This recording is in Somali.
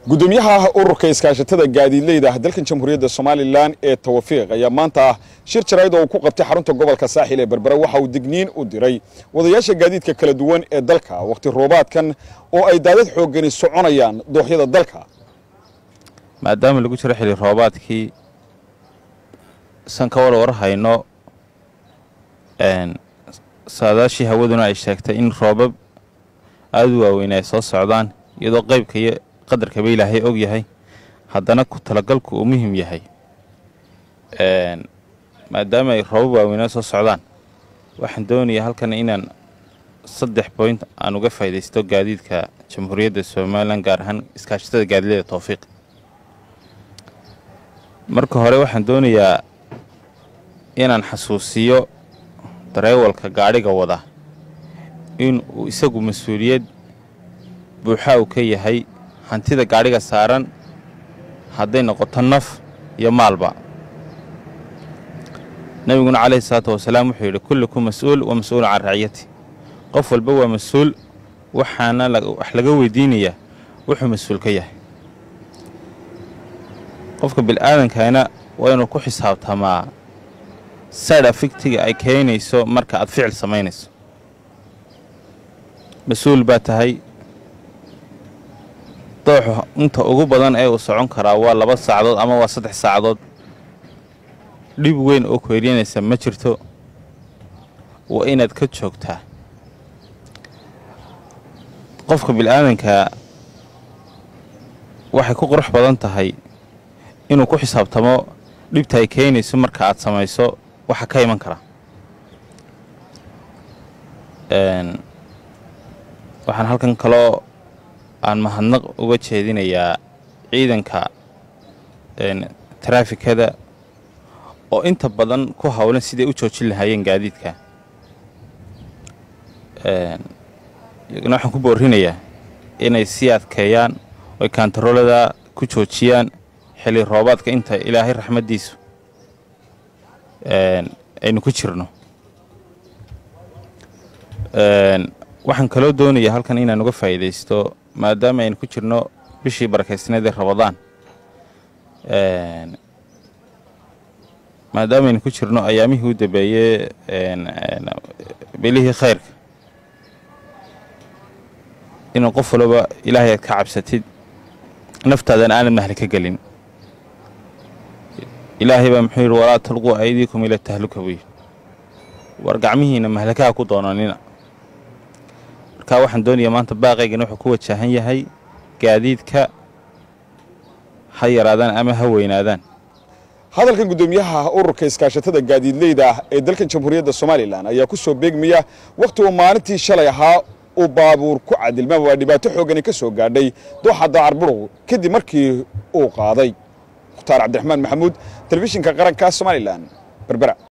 gudoomiyaha ururka iskaashatada gaadiidleyda dalkan jamhuuriyadda somalilan ee tawafiiq ayaa maanta shir jarayd oo uu ku qabtay xarunta gobolka saaxil ee berbera waxa uu digniin u diray wadayaasha gaadiidka kala duwan ee dalka wakhti roobaadkan oo ay daadad xooggani soconayaan dooxyada dalka maadaama lagu jiro xili roobaadkii san ka warwar hayno saadaashii hawaduna ay sheegtay in roobab aada u waaweyn ay soo socdaan iyadoo qaybka iyo qadarkaba ilaahay og yahay haddana ku talagalku uu muhim yahay maadaama ay roobab waaweynaa soo socdaan waxaan doonayaa halkan inaan saddex boynt aan uga faa'idaysto gaadiidka jamhuuriyadda somalilan gaar ahaan iskaashatada gaadiidleyda towfiiq marka hore waxaan doonayaa inaan xasuusiyo dareewalka gaadhiga wada in uu isagu mas-uuliyad buuxa uu ka yahay hantida gaadhiga saaran hadday noqoto naf iyo maalba nebiguna calayhi salaatu wasalaam wuxuu yidhi kullukum mas-uul wa mas-uulun can raciyati qof walba waa mas-uul waxaana wax laga weydiinayaa wuxuu mas-uul ka yahay qofka bil'aadankana waa inuu ku xisaabtamaa sad afigtiga ay keenayso marka aad ficil samaynayso mas-uul baa tahay dooxu inta ugu badan ee uu socon karaa waa laba saacadood ama waa saddex saacadood dhib weyn oo kweeryanaysa ma jirto waa inaad ka joogtaa qofka bil'aadanka waxay ku qurux badan tahay inuu ku xisaabtamo dhibta ay keenayso marka aad samayso waxa ka iman kara waxaan halkan kaloo aan mahadnaq uga jeedinayaa ciidanka taraafikada oo inta badan ku howlan siday u joojin lahaayeen gaadiidka iyagana waxaan ku boorinayaa inay sii adkeeyaan oy kaantaroolada ku joojiyaan xili roobaadka inta ilaahay raxmaddiisu aynu ku jirno waxaan kaloo doonayaa halkan inaan uga faa'iidaysto maadaama aynu ku jirno bishii barakaysneed ee rabadaan maadaama aynu ku jirno ayaamihii u dambeeyey bilihii khayrka inuu qof walaba ilaahay aad ka cabsatid naftaadan aanad mahli ka gelin ilaahay baa muxuu yidhi walaa talquu aydiikum ila tahluka buy war gacmihiina mahlakaha ku doonanina markaa waxaan doonayaa maanta baaqaygana wuxuu ku wajahan yahay gaadiidka ha yaraadaan ama ha weynaadaan hadalkan guddoomiyaha ururka iskaashatada gaadiidleyda ee dalkan jamhuuriyadda somalilan ayaa ku soo beegmaya wakhti uu maalintii shalay ahaa uu baabuur ku cadilma waa dhibaato xooggani ka soo gaadhay dooxa daacarburuq kadib markii uu qaaday mukhtaar cabdiraxmaan maxamuud telefishinka qaranka somalilan berbera